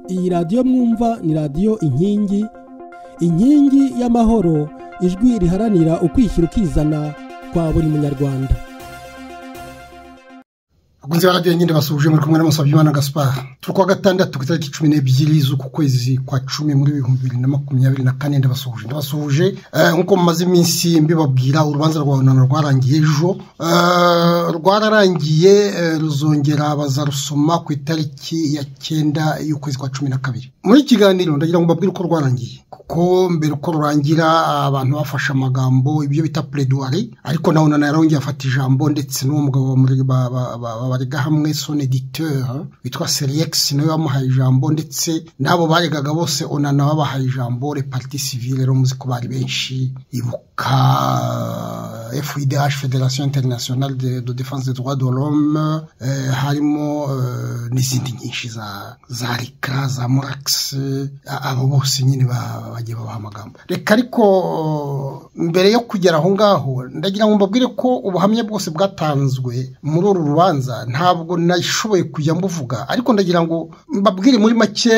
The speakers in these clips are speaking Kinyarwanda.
iyi radiyo mwumva ni radiyo inkingi inkingi y'amahoro ijwi riharanira ukwishyira ukizana kwa buri munyarwanda abakunzi ba radiyo nyine basubije muri kumwe n'amasabyo gaspari turi kuwa gatandatu ku itariki cumi n'ebyiri z'uku kwezi kwa cumi muri ibihumbi bibiri na makumyabiri na kane ndabasuhuje ndabasuhuje nk'uko mumaze iminsi mbibabwira urubanza rwa bunani rwarangiye ejo rwararangiye ruzongera bazarusoma ku itariki ya cyenda y'ukwezi kwa cumi na kabiri muri iki kiganiro ndagira ngo mbabwire uko rwarangiye kuko mbere uko rurangira abantu bafashe amagambo ibyo bita pereduwari ariko nawe nanarongeye afata ijambo ndetse n'uwo mugabo barega hamwe sonediteur witwa seriyekisi nawe wamuhaye ijambo ndetse n'abo baregaga bose onana babahaye ijambo repariti sivire rero muzi ko bari benshi ibuka fidh federasiyo interinasiyonari de defanse de droit de l'homme harimo n'izindi nyinshi za rika za murakisi abo bose nyine bagiye babaha amagambo reka ariko mbere yo kugera aho ngaho ndagira ngo mbabwire ko ubuhamya bwose bwatanzwe muri uru rubanza ntabwo nashoboye kujya mbuvuga ariko ndagira ngo mbabwire muri make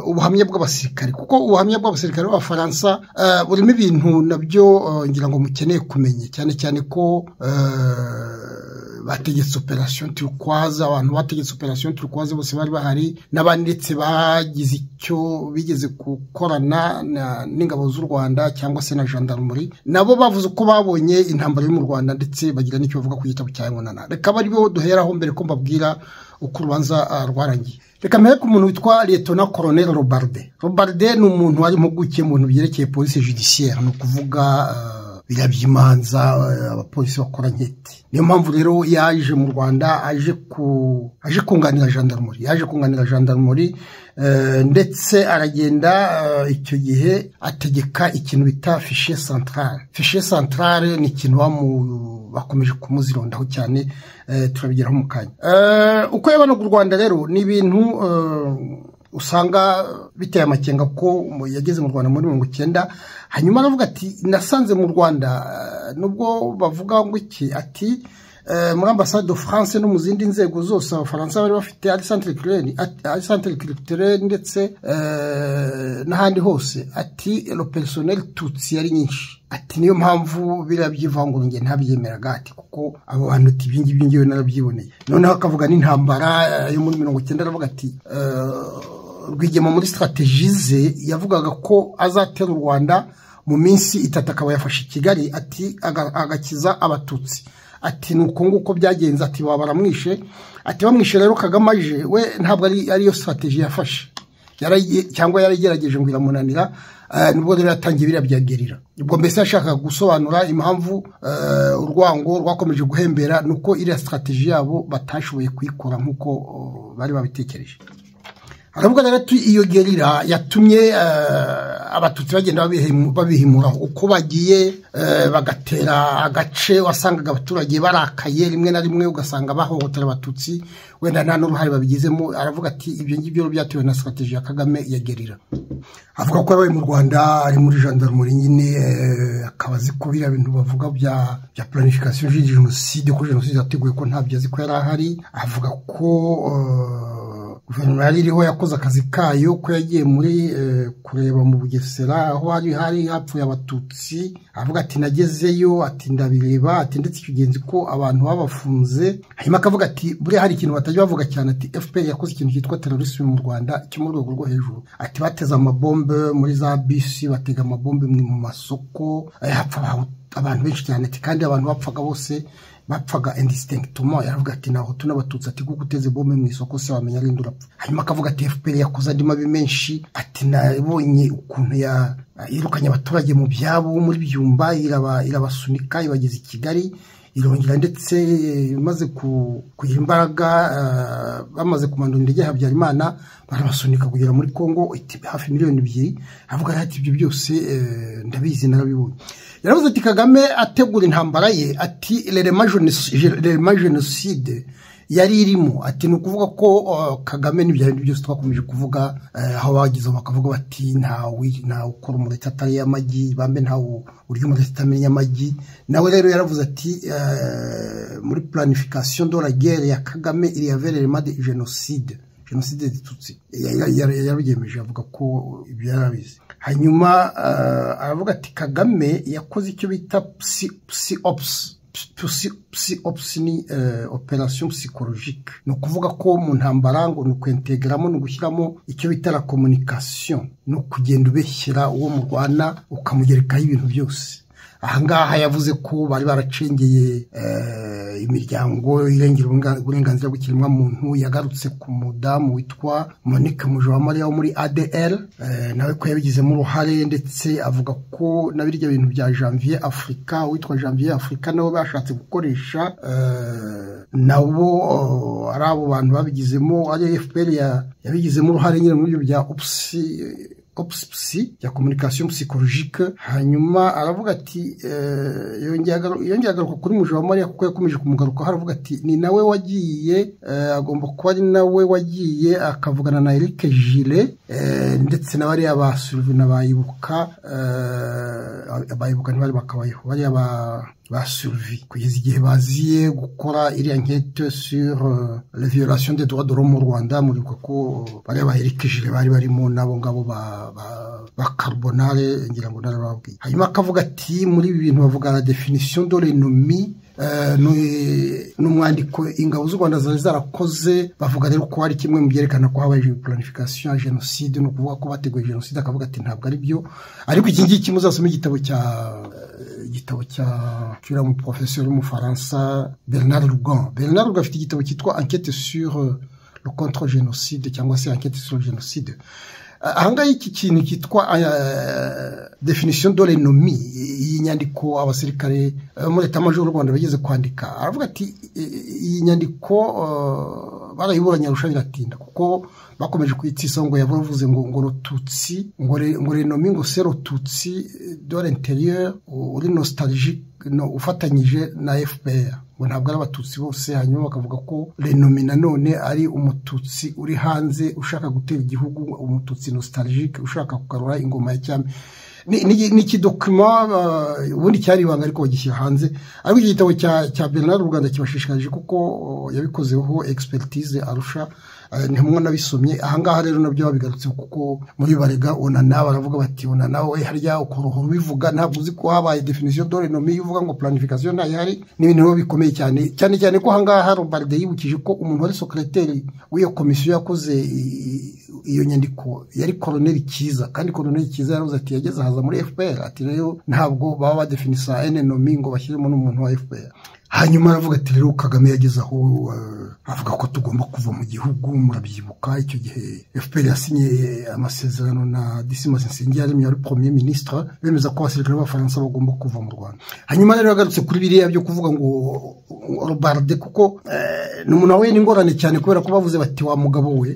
ubuhamya bw'abasirikare kuko ubuhamya bw'abasirikare b'abafaransa burimo ibintu nabyo ngira ngo mukeneye kumenya cyane cyane ko bategetse operasiyo turikwaza abantu bategetse operasiyo turikwaza bose bari bahari n'abandi ndetse bagize icyo bigeze gukorana n'ingabo z'u rwanda cyangwa se na gendarmerie nabo bavuze ko babonye intambara yo mu rwanda ndetse bagira n'icyo bavuga ku gitabo cya nkonana reka aribo duheraho mbere ko mbabwira uko urubanza rwarangiye reka mbere ko umuntu witwa liyetona koroneri robarde robarde ni umuntu wari impuguke mu bintu byerekeye polisi judiciaire ni ukuvuga biriya by'imanza abapolisi bakora nketi niyo mpamvu rero yaje mu rwanda aje aje kunganira gendarmerie yaje kunganira gendarmerie ndetse aragenda icyo gihe ategeka ikintu bita fishe santarare fishe santarare ni ikintu bakomeje kumuzirondaho cyane turabigeraho mu kanya uko yabanaga u rwanda rero ni ibintu usanga biteye amakenga ko yageze mu rwanda muri mirongo icyenda hanyuma aravuga ati nasanze mu rwanda nubwo bavuga ngo iki ati muri ambasade de france no mu zindi nzego zose abafaransa bari bafite ari santire kiritere ndetse n'ahandi hose ati personel tutsi yari nyinshi ati niyo mpamvu biriya by'ivangura nge ntabyemeraga ati kuko abo bantu ati ibyo ngibyo ngewe narabyiboneye noneho akavuga n'intambara yo muri mirongo icyenda aravuga ati rwigema muri sitarategi ze yavugaga ko azatera u rwanda mu minsi itatu akaba yafashe i kigali ati agakiza abatutsi ati ni uko nguko byagenze ati baba baramwishe ati bamwishe rero kagame aje we ntabwo ariyo sitarategi yafashe cyangwa yaragerageje ngo iramunanira nubwo rero yatangiye biriya bya gerira ubwo mbese yashakaga gusobanura impamvu urwango rwakomeje guhembera ni uko iriya sitarategi yabo batashoboye kuyikora nk'uko bari babitekereje aravuga rero iyo gerira yatumye abatutsi bagenda babihimura uko bagiye bagatera agace wasangaga abaturage barakaye rimwe na rimwe ugasanga bahohotera abatutsi wenda nta n'uruhare babigizemo aravuga ati ibyo ngibyo byatewe na sitarategi ya kagame ya gerira avuga ko yabaye mu rwanda ari muri gendarmerie nyine akaba azi ko biriya bintu bavuga bya bya planification de jenoside ko jenoside yateguye ko ntabyo azi ko yari ahari avuga ko guverinoma yari iriho yakoze akazi kayo ko yagiye muri kureba mu bugesera aho hari hari hapfuye abatutsi avuga ati nagezeyo ati ndabireba ati ndetse icyo genzi ko abantu babafunze hanyuma akavuga ati buriya hari ikintu batajya bavuga cyane ati fpr yakoze ikintu cyitwa terorisme mu rwanda cyo mu rwego rwo hejuru ati bateze amabombe muri za bisi batega amabombe mu masoko hapfa abantu benshi cyane ati kandi abantu bapfaga bose bapfaga indisitengitoma yaravuga ati ntaho n'abatutsi ati kuko uteze bombe mu isoko se wamenya arinde urapfa hanyuma akavuga ati fpr yakoze andi mabi menshi ati nabonye ukuntu yirukanye abaturage mu byabo muri byumba irabasunika ibageza i kigali irongera ndetse imaze kugira imbaraga bamaze kumanura indege ya habyarimana barabasunika kugera muri congo hafi miliyoni ebyiri avuga ati ibyo byose ndabizi narabibonye yaravuze ati kagame ategura intambara ye ati rerema jenoside yari irimo ati ni ukuvuga ko kagame n'ibyo bintu byose twakomeje kuvuga aho bagezeho bakavuga bati ntawe ukora umureti atariye amagi bambe ntawe urya umureti utamenya amagi nawe rero yaravuze ati muri planification de la guerre ya kagame iriya vererema de jenoside jenoside zitutsi yabyemeje avuga ko ibyo yari abizi hanyuma aravuga ati kagame yakoze icyo bita pusi opusi pusi opusi ni operasiyo psikologike ni ukuvuga ko mu ntambara ngo ni ukwentegeramo ni ugushyiramo icyo bita la komunikasiyo ni ukugenda ubeshyira uwo murwana ukamugerekaho ibintu byose ahangaha yavuze ko bari baracengeye imiryango irengera uburenganzira bw'ikiremwamuntu yagarutse ku mudamu witwa monique mujawamariya wo muri adl nawe ko yabigizemo uruhare ndetse avuga ko na birya bintu bya janvier afurika uwitwa janvier afurika nabo bashatse gukoresha nabo ari abo bantu babigizemo ari fpr yabigizemo uruhare nyine muri ibyo bya opusi opsi ya komunikasiyo psikologike hanyuma aravuga ati yongeye agaruka kuri mujawamariya kuko yakomeje kumugarukaho aravuga ati ni nawe wagiye agomba kuba ari nawe wagiye akavugana na eric jire ndetse na bariya ba surivina bayibuka bayibuka ntibari bakabayeho bariya ba basuruvi kugeza igihe baziye gukora iriya nkete sur la violation des droits de l'homme mu rwanda muribuka ko bariya ba eric jire bari barimo n'abo ngabo ba ba carbonare ngira ngo narababwiye hanyuma akavuga ati muri ibi bintu bavuga la definition de l'ennemi ni umwandiko ingabo z'u rwanda zari zarakoze bavuga rero ko hari kimwe mu byerekana ko habaye planification ya jenoside ni ukuvuga ko bateguye jenoside akavuga ati ntabwo ari byo ariko iki ngiki muzasoma igitabo cya igitabo cya cy'uriya mu porofesori w'umufaransa bernard rugan bernard rugan afite igitabo cyitwa enquête sur le contre jenoside cyangwa se enquête sur jenoside ahangaha iki kintu cyitwa definisiyo dore nomi iyi nyandiko abasirikare muri leta y'amajoro y'u rwanda bageze kwandika aravuga ati iyi nyandiko barayiburanye arusha biratinda kuko bakomeje kuyitsa ngo yavuze ngo ngo rututsi ngo renomi ngo se rututsi dore interieur uri nostalgique ufatanyije na fpr ngo ntabwo ari abatutsi bose hanyuma bakavuga ko renomi nanone ari umututsi uri hanze ushaka gutera igihugu umututsi nostalgique ushaka kugarura ingoma ya cyami ni ikidokima ubundi cyari ibanga ariko bagishyira hanze ariko iki gitabo cya bernard rwanda kibashishikarije kuko yabikozeho expertise arusha ntimwo nabisomye ahangaha rero nabyo babigarutse kuko muri barega ona nawe aravuga bati ona nawe harya ukoroha ubivuga ntabwo uzi ko habaye definisiyo dore nomi iyo uvuga ngo planification ntayihari ni ibintu biba bikomeye cyane cyane cyane ko ahangaha robarde yibukije ko umuntu wari sokereteri w'iyo komisiyo yakoze iyo nyandiko yari koroneri cyiza kandi koroneri cyiza yaravuze ati yageze ahaza muri fpr ati rero ntabwo baba badefinisa enenomi ngo bashyiremo n'umuntu wa fpr hanyuma aravuga ati rero kagame yageze aho avuga ko tugomba kuva mu gihugu murabyibuka icyo gihe fpr yasinye amasezerano na disimas nsengiyaremye wari premier ministre bemeza ko abasirikare b'abafaransa bagomba kuva mu rwanda hanyuma rero yagarutse kuri biriya byo kuvuga ngo robarde kuko ni umuntu wawe n'ingorane cyane kubera ko bavuze bati wa mugabo we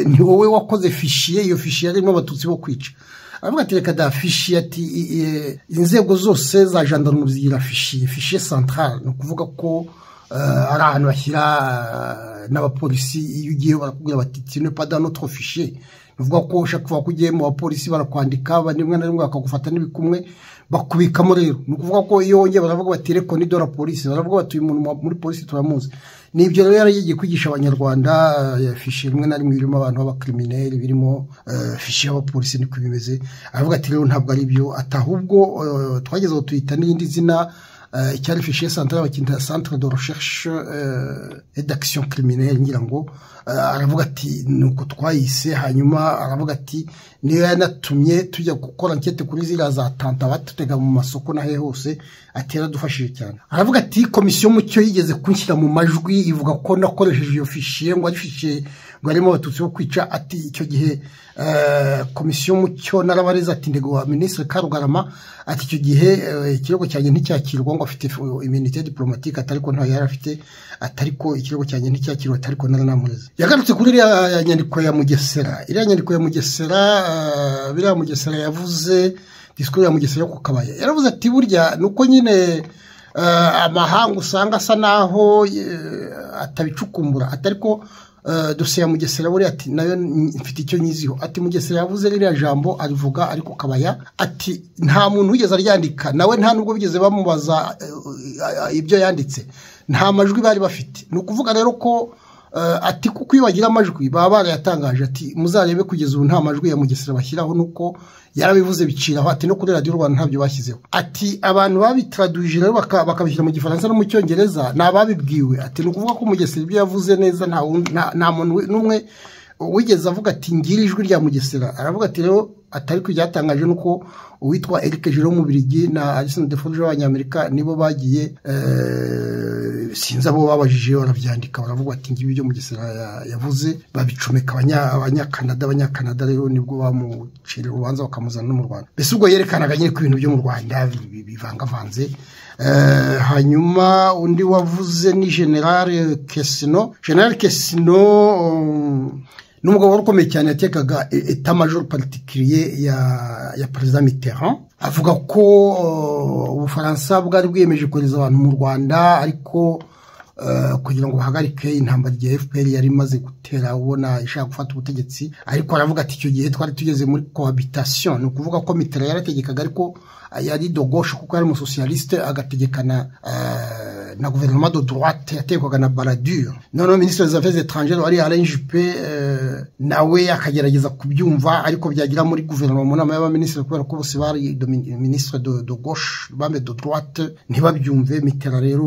ni wowe wakoze fishiye iyo fishiye yarimo abatutsi bo kwica aravuga ati reka da fishi ati inzego zose za jandarumuri zigira fishi fishi centrale ni ukuvuga ko ari ahantu bashyira n'abapolisi iyo ugiye barakubwira bati tino pada notro fishi ni ukuvuga ko ushaka kuvuga ko ugiye mu bapolisi barakwandika rimwe na rimwe bakagufata n'ibikumwe bakubikamo rero ni ukuvuga ko iyo wongeye baravuga bati reko ni dora polisi baravuga bati uyu muntu muri polisi turamuzi ni ibyo rero yari yagiye kwigisha abanyarwanda fishi rimwe na rimwe birimo abantu b'abakirimineri birimo fishi y'abapolisi niko bimeze aravuga ati rero ntabwo ari byo atahubwo twageze aho tuyita n'irindi zina icyari fishiye santara bakinda centre de recherche et d'action criminelle ngira ngo aravuga ati nuko twayise hanyuma aravuga ati niyo yanatumye tujya gukora nkete kuri ziriya za tanta batutega mu masoko nahe hose ati yaradufashije cyane aravuga ati komisiyo mu cyo yigeze kunshyira mu majwi ivuga ko nakoresheje iyo fishiye ngo ari fishiye ngo harimo abatutsi bo kwica ati icyo gihe komisiyo mu cyo narabareze ati ndego wa minisitiri karugarama ati icyo gihe ikirego cyanjye nticyakirwa ngo afite iminite diplomatike atari ko ntayo yari afite atari ko ikirego cyanjye nticyakirwa atari ko naranamureze yagarutse kuri iriya nyandiko ya mugesera iriya nyandiko ya mugesera biriya mugesera yavuze disikuru ya mugesera yo ku kabaya yaravuze ati burya ni uko nyine amahanga usanga asa naho atabicukumbura atari ko dosiye ya mugesera buriya ati nayo mfite icyo nyiziho ati mugesera yavuze ririya jambo arivuga ariko kabaya ati nta muntu wigeze aryandika nawe nta nubwo bigeze bamubaza ibyo yanditse nta majwi bari bafite ni ukuvuga rero ko ati kuko iyo bagira amajwi baba barayatangaje ati muzarebe kugeza ubu nta majwi ya mugesera bashyiraho nuko yarabivuze biciraho ati no kuri radiyo rwanda ntabyo bashyizeho ati abantu babitaraduje rero bakabishyira mu gifaransa no mu cyongereza ni ababibwiwe ati ni ukuvuga ko umugesera ibyo yavuze neza nta muntu n'umwe wigeze avuga ati ngira ijwi rya mugesera aravuga ati rero atari ko byatangaje nuko uwitwa eric jiro w'umubirigi na arisoni defoje w'abanyamerika nibo bagiye sinzi abo babajije barabyandika baravuga ati ngibi ibyo mugesera yavuze babicomeka abanyakanada abanyakanada rero nibwo bamucira urubanza bakamuzana no mu rwanda mbese ubwo yerekanaga nyine ko ibintu byo mu rwanda bivangavanze hanyuma undi wavuze ni generale kesino generale kesino n'umugabo wari ukomeye cyane yatekaga etamajoro particulier ya perezida mitterrand avuga ko ubufaransa bwari bwiyemeje kohereza abantu mu rwanda ariko kugira ngo bahagarike intambara rya fpr yari imaze gutera ubona ishaka gufata ubutegetsi ariko aravuga ati icyo gihe twari tugeze muri cohabitation ni ukuvuga ko mitterrand yarategekaga ariko yari dogoshe kuko yari umusosiyalisite agategekana na guverinoma de droite yatekwaga na baradure noneho minisitiri des affaires étrangères wari alain juppe nawe akagerageza kubyumva ariko byagira muri guverinoma mu nama y'abaminisitiri kubera ko bose bari minisitiri de gauche bambe de droite ntibabyumve mitera rero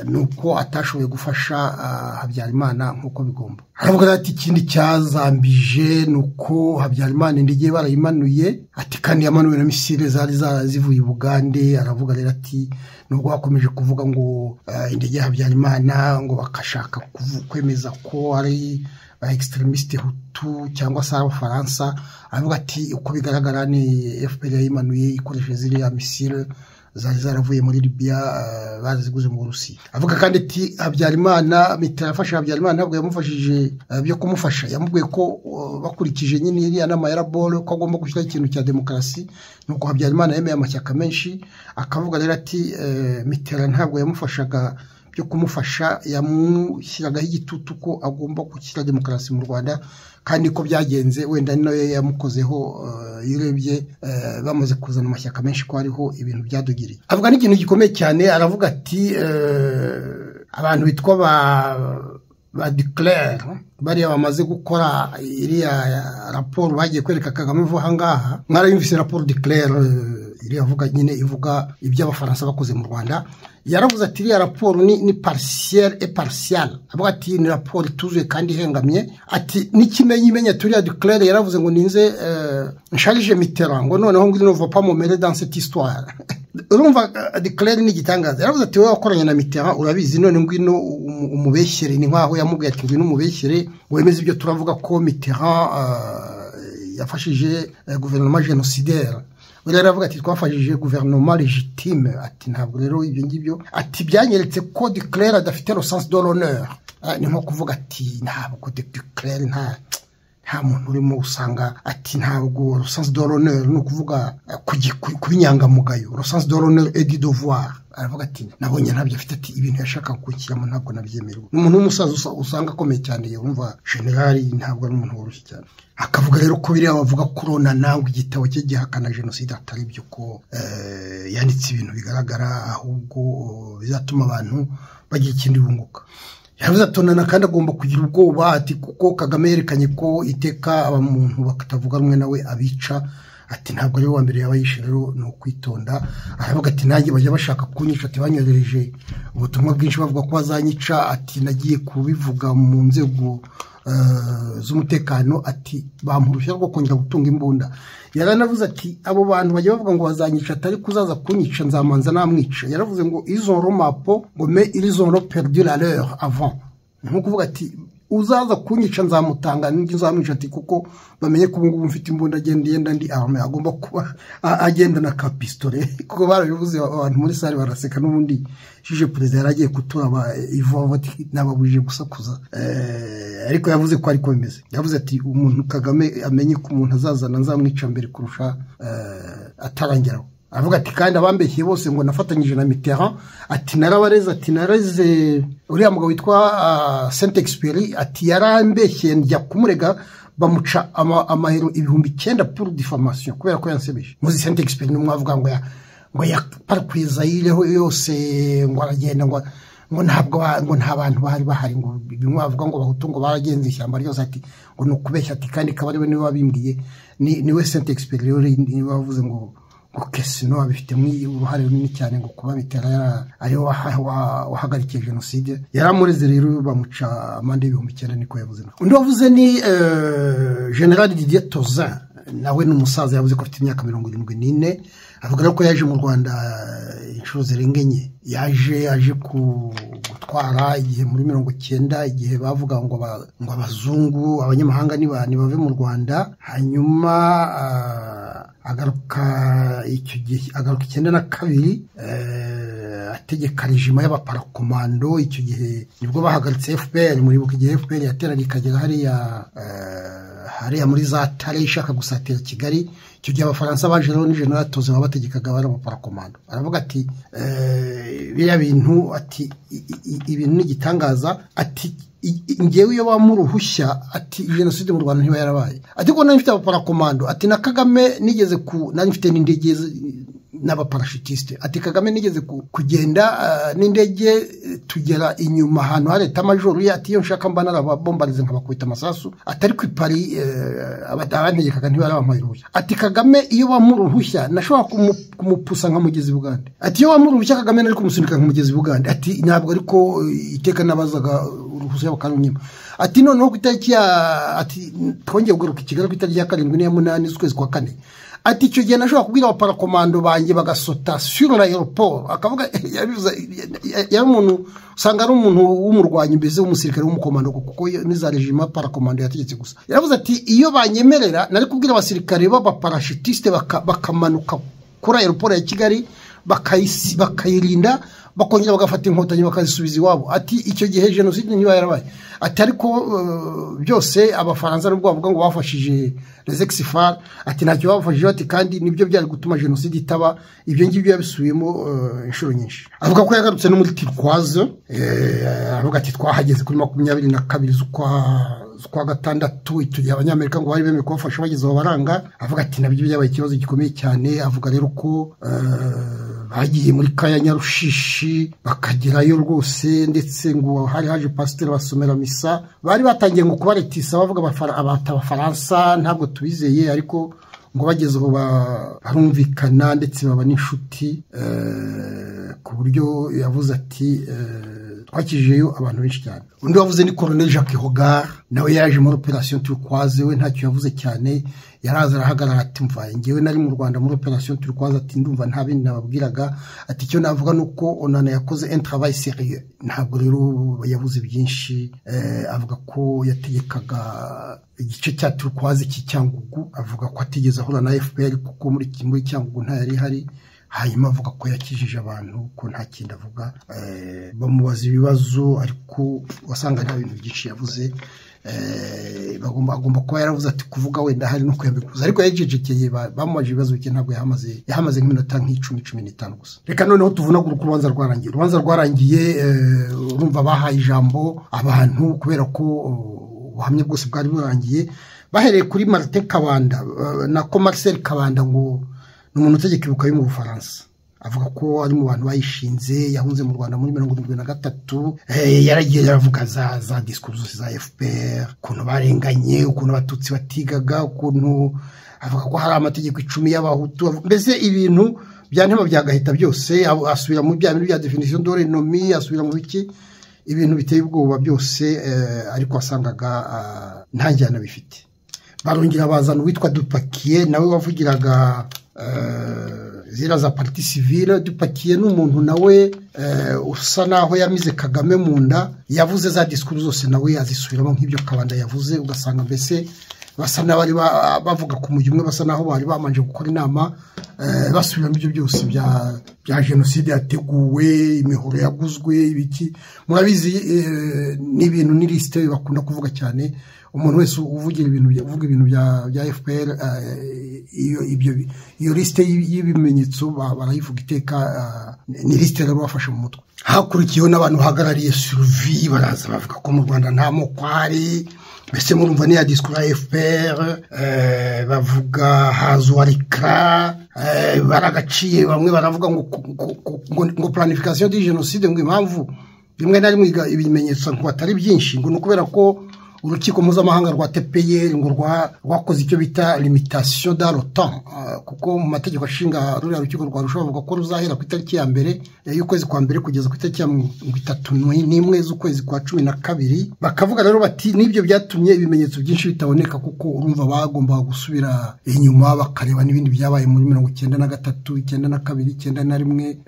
ni uko atashoboye gufasha habyarimana nk'uko bigomba aravuga ati ikindi cyazambije ni uko habyarimana indege barayimanuye ati kandi yamanuwe na misile zari zivuye i bugande aravuga rero ati nubwo bakomeje kuvuga ngo indege ya habyarimana ngo bakashaka kwemeza ko ari ba extremistes hutu cyangwa se abafaransa aravuga ati uko bigaragara ni fpr yayimanuye ikoresheje ziriya misile zari zaravuye muri Libya baraziguze mu Burusiya avuga kandi ati Habyarimana mitera afasha Habyarimana ntabwo yamufashije byo kumufasha yamubwiye ko bakurikije nyine iriya nama ya laboro ko agomba gushyiraho ikintu cya demokarasi nuko Habyarimana yemeye amashyaka menshi akavuga rero ati mitera ntabwo yamufashaga byo kumufasha yamushyiragaho igitutu ko agomba gushyira demokarasi mu Rwanda kandi ko byagenze wenda nawe yamukozeho irebye bamaze kuzana amashyaka menshi ko hariho ibintu byadugiriye avuga n'ikintu gikomeye cyane aravuga ati abantu bitwa ba ba declare bariya bamaze gukora iriya raporo bagiye kwereka kagame vuba aha ngaha mwarayumvise raporo declare iriya avuga nyine ivuga ibyo abafaransa bakoze mu rwanda yaravuze ati iriya raporo ni ni parisiyeri e parisiyari avuga ati ni raporo ituzuye kandi ihengamye ati n'ikimenyi imenya turiya duclere yaravuze ngo ninze nsharije mitera ngo noneho ngwino uva pa mumere dans cette histoire urumva duclere ni igitangaza yaravuze ati wowe wakoranye na mitera urabizi none ngwino umubeshyere ni nkaho yamubwiye ati ngwino umubeshyere wemeze ibyo turavuga ko mitera yafashije guverinoma genocidaire rero aravuga ati twafashije guverinoma legitime ati ntabwo rero ibyo ngibyo ati byanyeretse ko declare adafite rosanse de l'honneur ni nko kuvuga ati ntabwo declare nta nta muntu urimo usanga ati ntabwo rosanse de l'honneur ni ukuvuga ku inyangamugayo rosanse de l'honneur et du devoir aravuga ati nabonye ntabyo afite ati ibintu yashaka kunshyiramo ntabwo nabyemerwa ni umuntu w'umusaza usanga akomeye cyane yumva generali ntabwo ari umuntu woroshye cyane akavuga rero ko biriya bavuga kurona nawe igitabo cye gihakana jenoside atari byo ko yanditse ibintu bigaragara ahubwo bizatuma abantu bagira ikindi bunguka yavuze atonana kandi agomba kugira ubwoba ati kuko kagame yerekanye ko iteka abantu batavuga rumwe nawe abica ati ntabwo ari wa mbere yaba yishe rero ni ukwitonda aravuga ati nanjye bajya bashaka kunyica ati banyohereje ubutumwa bwinshi bavuga ko bazanyica ati nagiye kubivuga mu nzego z'umutekano ati bamurushya rwo kongera gutunga imbunda yaranavuze ati abo bantu bajya bavuga ngo bazanyica atari kuzaza kunyica nzamanza namwica yaravuze ngo izoro mapo ngo me irizoro perdu la leur avant ni nko kuvuga ati uzaza kunyica nzamutanga n'indi nzamwica ati kuko bamenye ko ubungubu mfite imbunda agenda yenda ndi arame agomba kuba agenda na kapistole kuko barabivuze abantu muri sare baraseka n'ubundi jije perezida yari agiye kuturaba ivuba nababujije gusakuza ariko yavuze ko ariko bimeze yavuze ati umuntu kagame amenye ko umuntu azazana nzamwica mbere kurusha atarangiraho aravuga ati kandi abambeshye bose ngo nafatanyije na mitera ati narabareze ati nareze uriya mugabo witwa sente egisiperi ati yarambeshye njya kumurega bamuca amahero ibihumbi icyenda puru difamasiyo kubera ko yansebeje muzi sente egisiperi n'umwe avuga ngo ya ngo ya parikwizayireho yose ngo aragenda ngo ngo ntabwo ngo nta bantu bahari bahari ngo bimwe bavuga ngo bahutu ngo baragenze ishyamba ryose ati ngo ni ukubeshya ati kandi kabarebe niwe wabimbwiye ni we senti egisiperi niwe wavuze ngo ngo kesino abifitemo uruhare runini cyane ngo kuba bitera ariwe wahagarikiye jenoside yari amureze rero bamuca amande y'ibihumbi icyenda niko yavuze undi wavuze ni generale didier tozan nawe ni umusaza yavuze ko afite imyaka mirongo irindwi n'ine avuga ko yaje mu rwanda inshuro zirenga enye yaje yaje gutwara igihe muri mirongo icyenda igihe bavuga ngo ngo abazungu abanyamahanga ntibave mu rwanda hanyuma agaruka icyo gihe agaruka icyenda na kabiri ategeka regima y'abaparakomando icyo gihe nibwo bahagaritse fpr muribuka igihe fpr yateraga ikagera hariya hariya muri za tare ishaka gusatira kigali icyo gihe abafaransa baje rero ni general toze babategekaga bari abaparakomando aravuga ati biriya bintu ati ibintu ni igitangaza ati ngewe iyo waba uruhushya ati jenoside mu rwanda ntiba yarabaye ariko nari mfite abaparakomando ati na kagame nigeze ku nari mfite n'indege n'abaparashitisite ati kagame nigeze kugenda n'indege tugera inyuma ahantu hari etamajoro ye ati iyo nshaka mba narababombarize nkabakubita amasasu atari ku ipari abantegekaga ntibarabampaye uruhushya ati kagame iyo wamuha uruhushya nashobora kumupusa nk'umugezi bugande ati iyo wamuha uruhushya kagame nari kumusunika nk'umugezi bugande ati ntabwo ariko iteka nabazaga uruhushya bakarumyema ati noneho ku itariki ya ati twongeye kugaruka i kigali ku itariki ya karindwi n'iya munani z'ukwezi kwa kane ati icyo gihe nashobora kubwira abaparakomando banjye bagasota sur aeroport akavuga yari umuntu usanga ari umuntu w'umurwanyi mbese w'umusirikare w'umukomando kuko n'iza regima parakomando yategetse gusa yaravuze ati iyo banyemerera nari kubwira abasirikare b'abaparashitisite bakamanuka kuri aeroport ya kigali bakayirinda bakongera bagafata inkotanyi bakazisubiza iwabo ati icyo gihe jenoside niba yarabaye ati ariko byose abafaransa nubwo bavuga ngo bafashije rezegisifaru ati ntacyo babafashije ati kandi nibyo byari gutuma jenoside itaba ibyo ngibyo yabisubiyemo inshuro nyinshi avuga ko yagarutse no muri tirikwazo avuga ati twahageze kuri makumyabiri na kabiri z'ukwa kwa gatandatu icyo gihe abanyamerika ngo bari bemewe kubafasha bageze aho baranga avuga ati nabyo byabaye ikibazo gikomeye cyane avuga rero ko bagiye muri kaya nyarushishi bakagerayo rwose ndetse ngo hari haje pasiteri basomera misa bari batangiye ngo kubaretisa bavuga abata abafaransa ntabwo tubizeye ariko ngo bageze aho barumvikana ndetse baba n'inshuti ku buryo yavuze ati twakijeyo abantu benshi cyane undi wavuze ni koroneli jacques hogar nawe yaje muri operasiyo turikwaze we ntacyo yavuze cyane yaraza arahagarara ati mva ngewe nari mu rwanda muri operasiyo turikwaze ati ndumva nta bindi nababwiraga ati icyo navuga ni uko onana yakoze entrabayi seriye ntabwo rero yavuze byinshi avuga ko yategekaga igice cya turikwaze cy'icyangugu avuga ko atigeze ahura na fpr kuko muri cyangugu ntayari ihari hanyuma avuga ko yakijije abantu ko nta kindi avuga bamubaza ibibazo ariko wasanga nta bintu byinshi yavuze agomba kuba yaravuze ati kuvuga wenda hari no kuyabikuza ariko yajejekeye bamubaje ibibazo bike ntabwo yahamaze yahamaze nk'iminota nk'icumi cumi n'itanu gusa reka noneho tuvunagura uko urubanza rwarangiye urubanza rwarangiye urumva bahaye ijambo abantu kubera ko ubuhamya bwose bwari burangiye bahereye kuri marite kabanda na komariseri kabanda ngo ni umuntu utegeka ibuka yo mu bufaransa avuga ko ari mu bantu bayishinze yahunze mu rwanda muri mirongo irindwi na gatatu yaragiye yaravuga za za disikuru zose za fpr ukuntu barenganye ukuntu abatutsi batigaga ukuntu avuga ko hari amategeko icumi y'abahutu mbese ibintu bya ntema byagahita byose asubira mu bya bintu bya definisiyo dore nomi asubira mu biki ibintu biteye ubwoba byose ariko wasangaga nta njyana bifite barongera bazana uwitwa dupakiye nawe wavugiraga ziriya za pariti sivire dupakiye n'umuntu nawe usa naho yamize kagame mu nda yavuze za disikuru zose nawe yazisubiramo nk'ibyo kabanda yavuze ugasanga mbese basa n'abari bavuga ku mujyi umwe basa naho bari bamanje gukora inama basubiramo ibyo byose bya jenoside yateguwe imihoro yaguzwe ibiki murabizi ni ibintu ni lisite bakunda kuvuga cyane umuntu wese uvugira ibintu uvuga ibintu bya fpr iyo lisite y'ibimenyetso barayivuga iteka ni lisite rero bafashe mu mutwe hakurikiyeho n'abantu bahagarariye suruvi baraza bavuga ko mu rwanda nta moko ari mbese murumva niya disikuru ya fpr bavuga haza uwarikara baragaciye bamwe baravuga ngo ngo planifikasiyo di jenoside ngo impamvu rimwe na rimwe ibimenyetso ngo atari byinshi ngo ni ukubera ko urukiko mpuzamahanga rwa tepeyeri ngo rwakoze icyo bita limitasiyo da rotan kuko mu mategeko ashinga ruriya rukiko rwa rusha bavuga ko ruzahera ku itariki ya mbere y'ukwezi kwa mbere kugeza ku itariki ya mirongo itatu n'imwe z'ukwezi kwa cumi na kabiri bakavuga rero bati n'ibyo byatumye ibimenyetso byinshi bitaboneka kuko urumva bagombaga gusubira inyuma bakareba n'ibindi byabaye muri mirongo icyenda na gatatu icyenda na kabiri icyenda na rimwe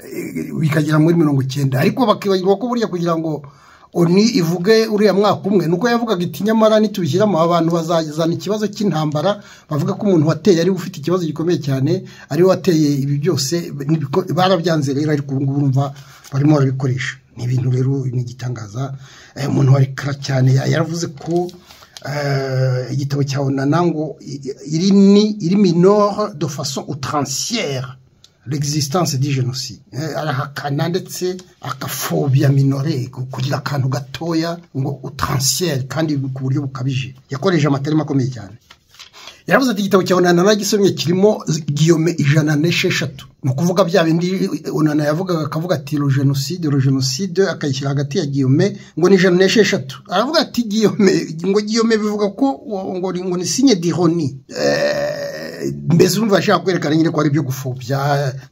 bikagera muri mirongo icyenda ariko bakibagirwa ko buriya kugira ngo oni ivuge uriya mwaka umwe nuko yavugaga iti nyamara nitubishyiramo abantu bazazana ikibazo cy'intambara bavuga ko umuntu wateye ariwe ufite ikibazo gikomeye cyane ariwe wateye ibi byose barabyanze rero ariko ubu ngubu urumva barimo barabikoresha ni ibintu rero ni igitangaza umuntu wari kara cyane yaravuze ko igitabo cya onana ngo iri ni iri minore de façon outrancière l'existence di jenoside arahakana ndetse akafobia minore kugira akantu gatoya ngo utansiere kandi ku buryo bukabije yakoresha amatarima akomeye cyane yaravuze ati igitabo cya onana nagisomye kirimo giyome ijana n'esheshatu ni ukuvuga bya bindi onana yavugaga akavuga ati ro jenoside ro jenoside akayishyira hagati ya giyome ngo ni ijana n'esheshatu aravuga ati giyome ngo giyome bivuga ko ngo ni sinye dihoni mbese urumva ashaka kwerekana nyine ko ari ibyo gufubya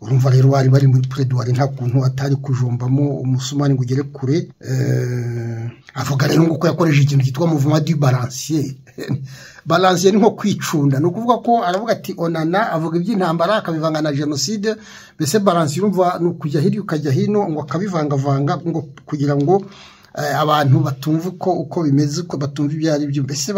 urumva rero bari bari muri pureduwari nta kuntu atari kujombamo umusumani ngo ugere kure avuga rero ngo ko yakoresheje ikintu cyitwa muvuma du baransiye baransiye ni nko kwicunda ni ukuvuga ko aravuga ati onana avuga iby'intambara akabivanga na jenoside mbese baransiye urumva ni ukujya hirya ukajya hino ngo akabivangavanga ngo kugira ngo abantu batumva uko uko bimeze uko batumva ibyo ari byo mbese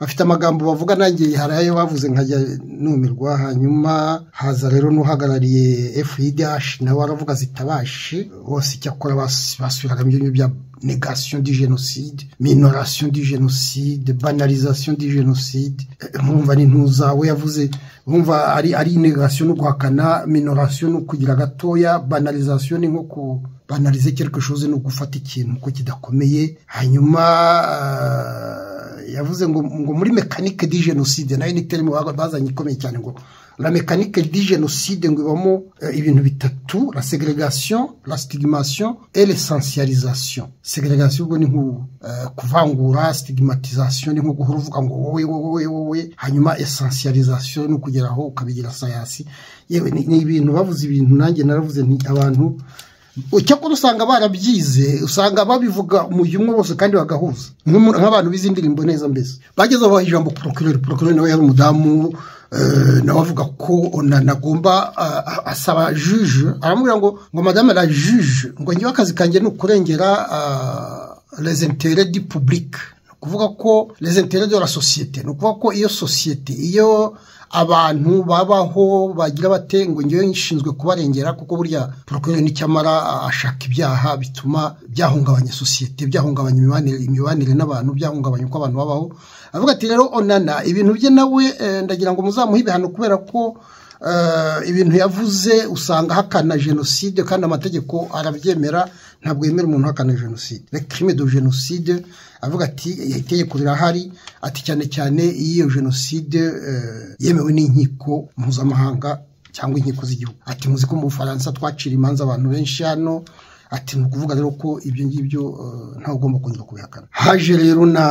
bafite amagambo bavuga nanjye hari ayo bavuze nkajya numirwa hanyuma haza rero n'uhagarariye FIDH nawe aravuga zitabashi bose icyakora basubiragamo ibyo bya negation du génocide minoration du génocide banalisation du génocide mwumva ni ntuza we yavuze mwumva ari ari negation no guhakana minoration no kugira gatoya banalisation ni nko ku banalize quelque chose no gufata ikintu ko kidakomeye hanyuma yavuze ngo ngo muri mécanique du génocide nayo ni terme bazanye ikomeye cyane ngo la mécanique du génocide ngo ibamo ibintu bitatu la ségrégation la stigmation et l'essentialisation ségrégation ubwo ni nko kuvangura stigmatisation ni nko guhora uvuga ngo wowe wowe wowe hanyuma essentialisation ni ukugera aho ukabigira sayasi yewe ni ibintu bavuze ibintu nanjye naravuze nti abantu cyakora usanga barabyize usanga babivuga umujyi umwe wose kandi bagahuza nk'abantu bizi indirimbo neza mbese bageze aho ijambo porokirori porokirori nawe yari umudamu nawe avuga ko agomba asaba juge aramubwira ngo ngo madame la juge ngo njyewe akazi kanjye ni ukurengera resentere di pubulike ni ukuvuga ko resentere de la sosiyete ni ukuvuga ko iyo sosiyete iyo abantu babaho bagira bate ngo njyewe nshinzwe kubarengera kuko burya porokirori n'icyamara ashaka ibyaha bituma byahungabanya sosiyete byahungabanya imibanire n'abantu byahungabanya uko abantu babaho avuga ati rero onana ibintu bye nawe ndagira ngo muzamuhe ibihano kubera ko ibintu yavuze usanga hakana jenoside kandi amategeko arabyemera ntabwo yemera umuntu uhakana jenoside rekirime do jenoside avuga ati itegeko rirahari ati cyane cyane iyo jenoside yemewe n'inkiko mpuzamahanga cyangwa inkiko z'igihugu ati muzi ko mu bufaransa twacira imanza abantu benshi hano ati ni ukuvuga rero ko ibyo ngibyo ntawe ugomba kongera kubihakana haje rero na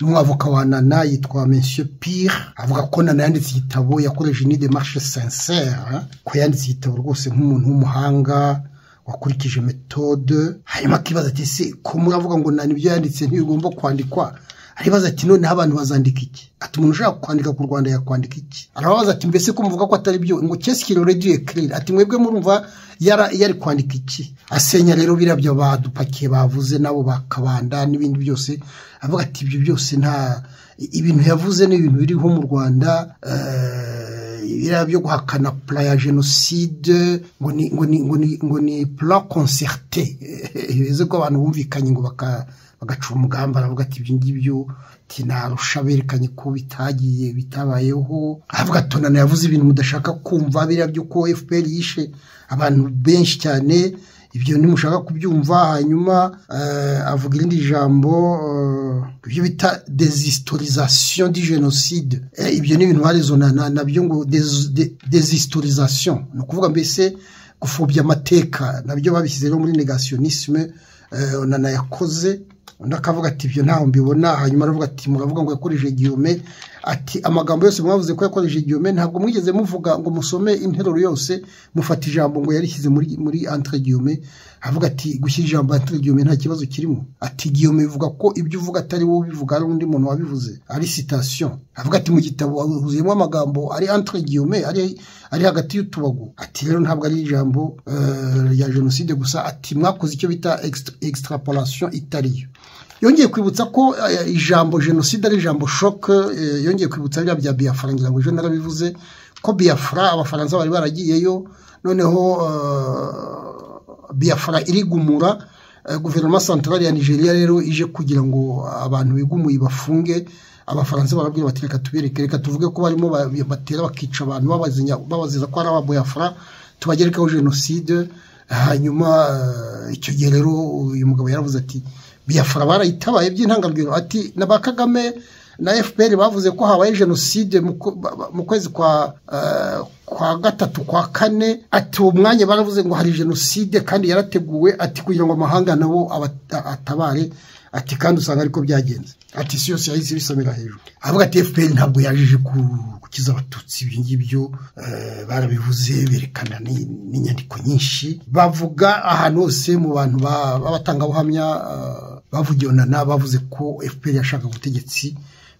n'umwavoka wa nana yitwa monsieur pire avuga ko nana yanditse igitabo yakoresheje ni demarche sincere ko yanditse igitabo rwose nk'umuntu w'umuhanga wakurikije metode hanyuma akibaza ati se ko muravuga ngo nani ibyo yanditse ntibigomba kwandikwa aribaza ati noneho abantu bazandika iki ati umuntu ushaka kwandika ku rwanda yakwandika iki arababaza ati mbese ko muvuga ko atari byo ngo kesikiro rediyo kirere ati mwebwe murumva yari kwandika iki asenya rero birabyo badupakiye bavuze nabo bakabanda n'ibindi byose avuga ati ibyo byose nta ibintu yavuze ni ibintu biriho mu rwanda biriya byo guhakana pura ya jenoside ngo ni ngo ni ngo ni ngo ni pura konserte bivuze ko abantu bumvikanye ngo bagaca umugambi aravuga ati ibyo ngibyo tinarusha berekanye ko bitagiye bitabayeho aravuga ati nana yavuze ibintu mudashaka kumva biriya by'uko fpr yishe abantu benshi cyane ibyo ntimushaka kubyumva hanyuma avuga irindi jambo ibyo bita dezisitorizasiyo di jenoside ibyo ni ibintu barezo nabyo ngo dezisitorizasiyo ni ukuvuga mbese gupfubya amateka nabyo babishyize rero muri negasiyonisime nanayakoze undi akavuga ati ibyo ntaho mbibona hanyuma aravuga ati muravuga ngo yakoreshe igihome ati amagambo yose mwavuze ko yakoreshe igihome ntabwo mwigeze muvuga ngo musome interuro yose mufata ijambo ngo yarishyize muri muri antire gihome avuga ati gushyira ijambo antire gihome nta kibazo kirimo ati gihome bivuga ko ibyo uvuga atari wowe ubivuga ari undi muntu wabivuze ari sitasiyo avuga ati mu gitabo huzuyemo amagambo ari antire gihome ari hagati y'utubago ati rero ntabwo ari ijambo rya jenoside gusa ati mwakoze icyo bita extraporation itariyo yongeye kwibutsa ko ijambo jenoside ari ijambo shoke yongeye kwibutsa biriya bya biyafura ngira ngo ejo narabivuze ko biyafura abafaransa bari baragiyeyo noneho biyafura irigumura guverinoma santarari ya nigeria rero ije kugira ngo abantu bigumuye bafunge abafaransa barabwira bati reka tubereke reka tuvuge ko barimo batera bakica abantu babazeza ko ari ababoyafura tubagerekaho jenoside hanyuma icyo gihe rero uyu mugabo yaravuze ati biyafura barayitabaye by'intangarugero ati na ba kagame na fpr bavuze ko habaye jenoside mu kwezi kwa gatatu kwa kane ati uwo mwanya baravuze ngo hari jenoside kandi yarateguwe ati kugira ngo amahanga nabo atabare ati kandi usanga ariko byagenze ati isi yose yahise ibisomera hejuru avuga ati fpr ntabwo yaje gukiza abatutsi ibyo ngibyo barabivuze berekana n'inyandiko nyinshi bavuga ahantu hose mu bantu b'abatangabuhamya bavugiwe na bavuze ko fpr yashaka ubutegetsi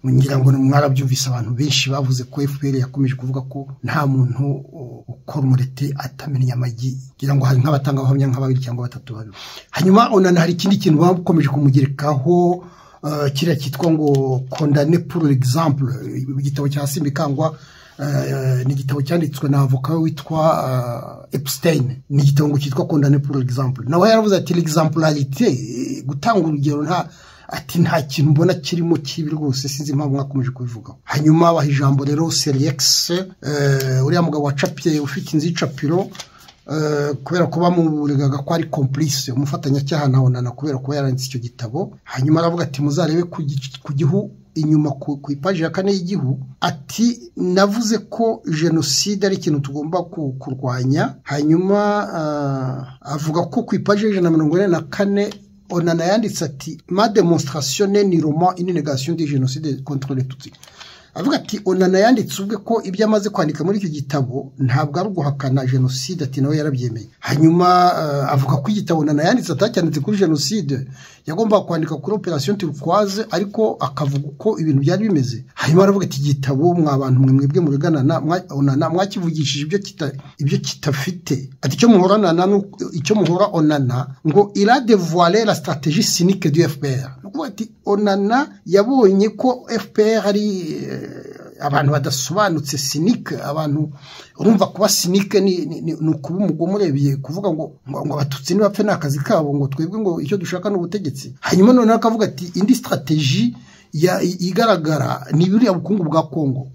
ngira ngo mwarabyumvise abantu benshi bavuze ko fpr yakomeje kuvuga ko nta muntu ukora umurete atamenya amagi ngira ngo hari nk'abatangabuhamya nka babiri cyangwa batatu babiri hanyuma unana hari ikindi kintu bakomeje kumugerekaho kiriya cyitwa ngo kondane puru egizambure igitabo cya simbikangwa ni igitabo cyanditswe na avoka witwa Epstein ni igitabo cyitwa kondane puru egizambure nawe yaravuze ati egizampularite gutanga urugero nta ati nta kintu mbona kirimo kibi rwose sinzi impamvu mwakomeje kubivugaho hanyuma abaha ijambo rero seriyekisi uriya mugabo wacapiye ufite inzu y'icapiro kubera ko bamuregaga ko ari kompurise umufatanyacyaha na onana kubera kuba yaranditse icyo gitabo hanyuma aravuga ati muzarebe ku gihu inyuma ku ipaji ya kane y'igihu ati navuze ko jenoside ari ikintu tugomba kurwanya hanyuma avuga ko ku ipaji y'ijana na mirongo ine na kane onana yanditse ati ma demonstration ne ni roman une negation de genocide contre les tutsi avuga ati onana yanditse ubwe ko ibyo amaze kwandika muri icyo gitabo ntabwo ari uguhakana jenoside ati nawe yarabyemeye hanyuma uh, avuga ko igitabo onana yanditse atacyanditse kuri jenoside yagombaga kwandika kuri operation turquoise ariko akavuga uko ibintu byari bimeze hanyuma aravuga ati igitabo mwa bantu mwe mwebwe mureganana onana mwakivugishije ibyo kita ibyo kitafite ati icyo muhorana na icyo muhora onana ngo ira dévoiler la stratégie cynique du FPR nukuvuga ati onana yabonye ko FPR ari abantu badasobanutse sinike abantu urumva kuba sinike ni ukuba umugome urebeye kuvuga ngo ngo abatutsi ntibapfe ni akazi kabo ngo twebwe ngo icyo dushaka ni ubutegetsi hanyuma noneho akavuga ati indi sitarateji igaragara ni buriya bukungu bwa kongo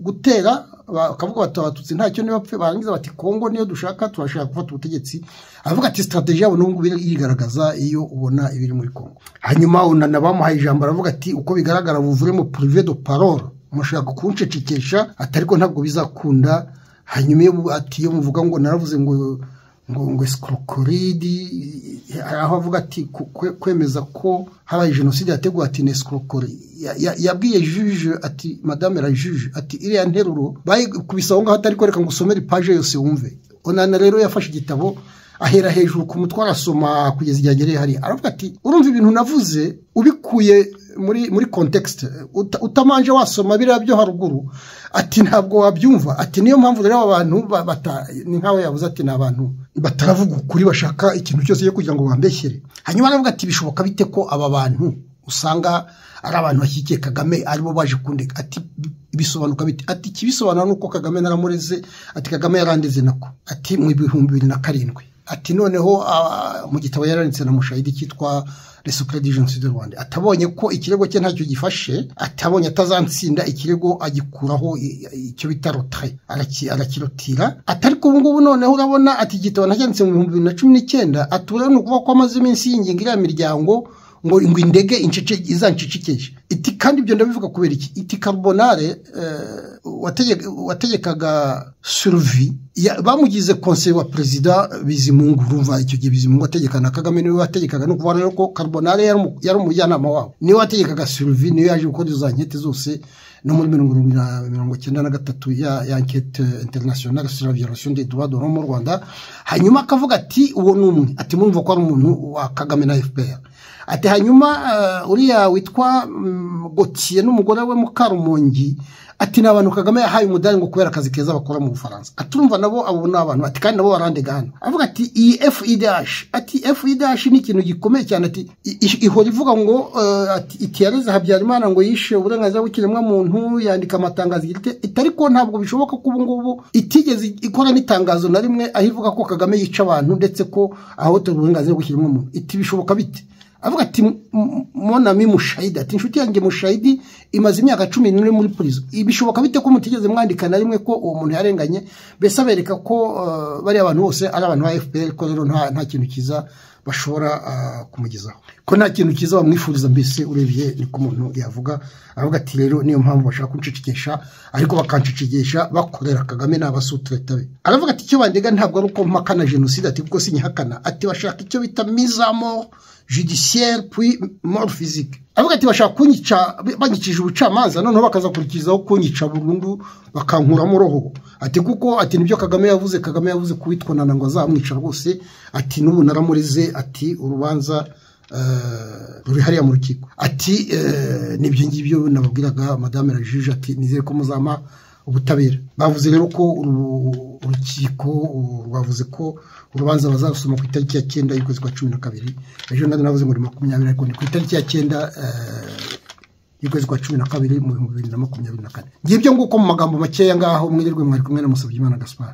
gutera bakavuga bati abatutsi ntacyo ntibapfe barangiza bati kongo niyo dushaka turashaka gufata ubutegetsi avuga ati sitarateji yabo n'ubu yigaragaza iyo ubona ibiri muri kongo hanyuma unana bamuhaye ijambo aravuga ati uko bigaragara buvuremo purive do parole mushaka kunshecekesha ati ariko ntabwo bizakunda hanyuma iyo ati iyo muvuga ngo naravuze ngo ngo ngo sikorokoridi aho avuga ati kwemeza ko habaye jenoside yateguwe ati ni sikorokori yabwiye juje ati madame la juje ati iriya nteruro bayikubise aho ngaho atari kwereka ngo usomere ipaje yose wumve onana rero yafashe igitabo ahera hejuru ku mutwe arasoma kugeza igihe agereye hariya aravuga ati urumva ibintu navuze ubikuye muri muri kontekisite utamanje wasoma biriya byo haruguru ati ntabwo wabyumva ati niyo mpamvu rero aba bantu ni nkaho yabuze ati ni abantu bataravuga ukuri bashaka ikintu cyose cyo kugira ngo bambeshyere hanyuma aravuga ati bishoboka bite ko aba bantu usanga ari abantu bashyigikiye kagame aribo baje kundeka ati bisobanuka bite ati ikibisobanura ni uko kagame naramureze ati kagame yarandeze nako ati mu bihumbi bibiri na karindwi ati noneho mu gitabo yaranditse na mushahidi cyitwa resupure di jenoside rwanda atabonye ko ikirego cye ntacyo gifashe atabonye atazansinda ikirego agikuraho icyo bita rotare arakirotira atari ko ubungubu noneho urabona ati igitabo ntacyanditse mu bihumbi bibiri na cumi n'icyenda atura ni ukuvuga ko amaze iminsi yinginga iriya miryango ngo ngo indege izancicikije iti kandi ibyo ndabivuga kubera iki iti karubonare wategekaga suruvi bamugize konseye wa perezida bizimungu urumva icyo gihe bizimungu ategekana kagame niwe wategekaga ni ukuvuga rero ko karubonare yari umujyanama wabo niwe wategekaga suruvi niwe yaje gukora izo nkete zose no muri mirongo irindwi na mirongo icyenda na gatatu ya ya ankete interinasiyonari sura viyorasiyo de duwa doro mu rwanda hanyuma akavuga ati uwo ni umwe ati murumva ko ari umuntu wa kagame na fpr ati hanyuma uriya witwa gotiye n'umugore we mukarumongi ati ni abantu kagame yahaye umudari ngo kubera akazi keza bakora mu bufaransa atumva nabo abo ni abantu ati kandi nabo barandega hano avuga ati iyi efu idashi ati efu idashi ni ikintu gikomeye cyane ati ihora ivuga ngo ati itiyareze habyarimana ngo yishe uburenganzira bw'ikiremwamuntu yandika amatangazo ita ariko ntabwo bishoboka ko ubu ngubu itigeze ikora n'itangazo na rimwe aho ivuga ko kagame yica abantu ndetse ko ahohotera uburenganzira bw'ikiremwamuntu iti bishoboka bite avuga ati monami mushayidi ati inshuti yanjye mushayidi imaze imyaka cumi n'ine muri purizo bishoboka bite ko mutigeze mwandika na rimwe ko uwo muntu yarenganye mbese abereka ko bariya bantu bose ari abantu ba fpr ko rero nta kintu cyiza bashobora kumugezaho ko nta kintu cyiza bamwifuriza mbese urebye niko umuntu yavuga aravuga ati rero niyo mpamvu bashaka kunshicikisha ariko bakancicikisha bakorera kagame n'abasutureta be aravuga ati icyo bandega ntabwo ari uko mpakana jenoside ati kuko sinyihakana ati bashaka icyo bita mizamo judiciaire puis mort physique avuga ati bashaka kunyica banyicije ubucamanza noneho bakazakurikizaho kunyica burundu bakankuramo roho ati kuko ati nibyo kagame yavuze kagame yavuze kuwitwanana ngo azamwica rwose ati n'ubu naramurize ati urubanza ruri hariya mu rukiko ati n'ibyo ngibyo nababwiraga madame la juge ati nizere ko muzama ubutabera bavuze rero ko urukiko rwavuze ko urubanza bazarusoma ku itariki ya cyenda y'ukwezi kwa cumi na kabiri ejo nari navuze ngo ni makumyabiri ariko ni ku itariki ya cyenda y'ukwezi kwa cumi na kabiri mu bihumbi bibiri na makumyabiri na kane ngibyo nguko mu magambo makeya ngaho mwirirwe mwari kumwe na musabyimana gaspar